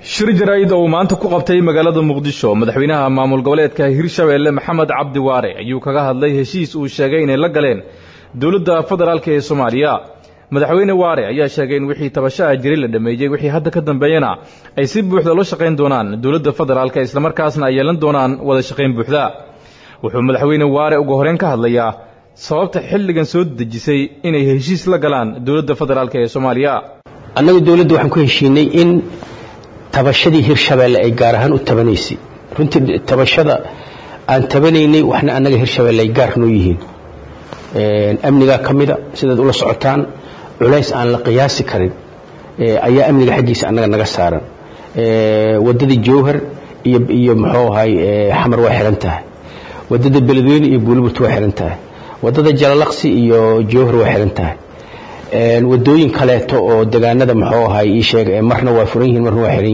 shir jaraa'id oo uu maanta ku qabtay magaalada muqdisho madaxweynaha maamul goboleedka hirshabeelle maxamed cabdi waare ayuu kaga hadlay heshiis uu sheegay inay la galeen dowladda federaalk ee soomaaliya madaxweyne waare ayaa sheegay in wixii tabashaha jiray la dhammeeyey wixii hadda ka dambeeyana ay si buuxda loo shaqayn doonaan dowladda federaalka islamarkaasna ay yeelan doonaan wada shaqayn buuxda wuxuu madaxweyne waare ugu horeyn ka hadlayaa sababta xilligan soo dejisay inay heshiis la galaan dowladda federaalk ee soomaaliya annagu dowladda waxaan ku heshiinay in tabashadii hirshabeelle ay gaar ahaan u tabanaysay runtii tabashada aan tabanaynay waxna annaga hirshabeelle ay gaar noo yihiin amnigaa ka mida sidaad ula socotaan culays aan la qiyaasi karin ayaa amniga xaggiisa annaga naga saaran waddada jowhar iyo iyo muxuu ahay xamar waa xihan tahay waddada beledweyne iyo buuliburt waa xihan tahay waddada jalalaqsi iyo jowhar waa xihan tahay wadooyin kaleeto oo degaanada muxuu ahay ii sheeg marna waa furan yihiin marna waa xihan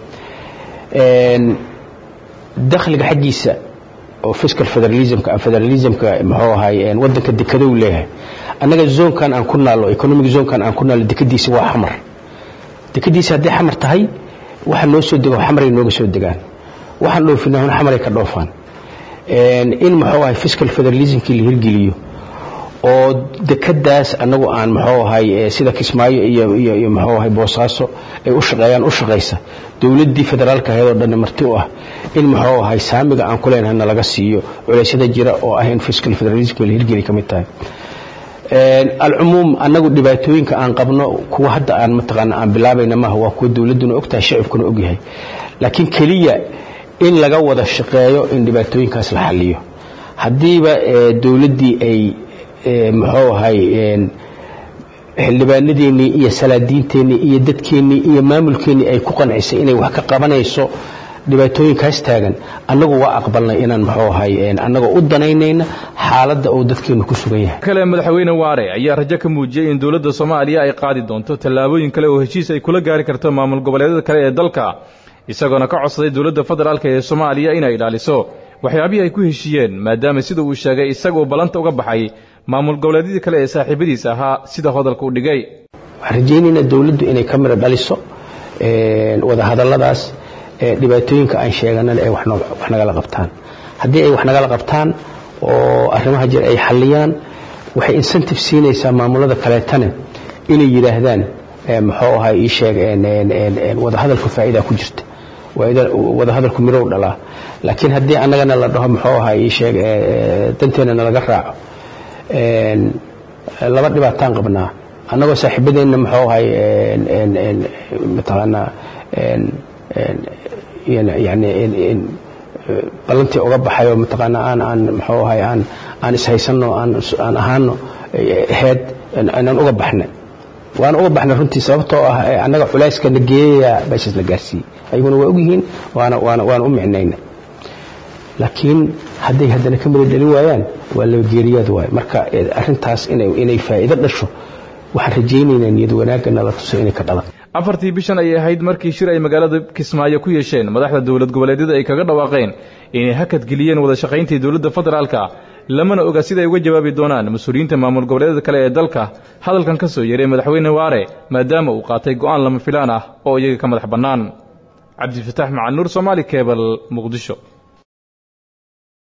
yihiin dakhliga xaggiisa oo fiscal federalismka federalismka muxuu ahay wadanka dekedow leeyahay annaga zoonkan aan ku naallo economic zoonkan aan ku naallo dekadiisa waa xamar dekadiisa hadday xamar tahay waxa noo soo dego xamaray nooga soo degaan waxaan dhoofinahuna xamaray ka dhoofaan in muxuu ahay fiscal federalismkii la hirgeliyo oo dekadaas anagu aan muxuu ahay sida kismaayo iyo iyo iyo muxuu ahay boosaaso ay u shaqeeyaan u shaqaysa dowladdii federaalka ahayd oo dhan marti u ah in muxuu ahay saamiga aan ku leenahay nalaga siiyo culeysyada jira oo ah in fiscal federalism la hirgeli ka mid tahay alcumuum annagu dhibaatooyinka aan qabno kuwa hadda aan mataqaana aan bilaabayna maaha waa kuwa dowladduna ogtahay shacibkuna ogyahay laakiin keliya in laga wada shaqeeyo in dhibaatooyinkaas la xaliyo haddiiba dowladdii ay muxuu ahay xildhibaanadeennii iyo salaadiinteennii iyo dadkeennii iyo maamulkeennii ay ku qancisay inay wax ka qabanayso dhibaatooyinkaas taagan annagu waa aqbalnay inaan muxuu ahay annagoo u danaynayna xaaladda uu dadkeennu ku sugan yahay kale madaxweyne waare ayaa rajo ka muujiyey in dowladda soomaaliya ay qaadi doonto tallaabooyin kale oo heshiis ay kula gaari karto maamul goboleedyada kale ee dalka isagoona ka codsaday dowladda federaalk ee soomaaliya inay ilaaliso waxyaabihii ay ku heshiiyeen maadaama sida uu sheegay isaga uu ballanta uga baxay maamul goboleedyadii kale ee saaxiibadiis ahaa sida hadalka u dhigay waxaan rajaynaynaa dowladdu inay ka midho dhaliso wadahadalladaas dhibaatooyinka aan sheeganana ay wax nagala qabtaan haddii ay wax nagala qabtaan oo arrimaha jir ay xalliyaan waxay incentive siinaysaa maamulada kaleetane inay yidhaahdaan muxuu ahay ii sheeg wadahadalku faa'iida ku jirta wadahadalku mirow dhalaa laakiin haddii annagana la dhaho muxuu ahay ii sheeg danteena nalaga raaco laba dhibaataan qabnaa annagoo saaxiibadeenna muxuu ahay mataqaanaa yani ballantii uga baxay oo mataqaanaa aan aan muxuu ahay aan aan ishaysanno aan aan ahaano heed inaan uga baxnay waan uga baxnay runtii sababtoo ah annaga culayska na geeyaya meeshaas la gaarsiiyey ayaguna waa ogyihiin waana waana waana u micnayna laakiin hadday haddana ka mida dhalin waayaan waa laba geeriyaad waayo marka arrintaas inay inay faa'iido dhasho waxaan rajaynaynaa niyad wanaagga nala tuso inay ka dhalan afartii bishan ayay ahayd markii shir ay magaalada kismaayo ku yeesheen madaxda dowlad goboleedyada ay kaga dhawaaqeen inay hakad geliyeen wada shaqayntii dowladda federaalka lamana oga siday uga jawaabi doonaan mas-uuliyiinta maamul goboleedyada kale ee dalka hadalkan ka soo yeeray madaxweyne waare maadaama uu qaatay go'aan lama filaan ah oo iyaga ka madax bannaan cabdifataax macanuur soomaali kebal muqdisho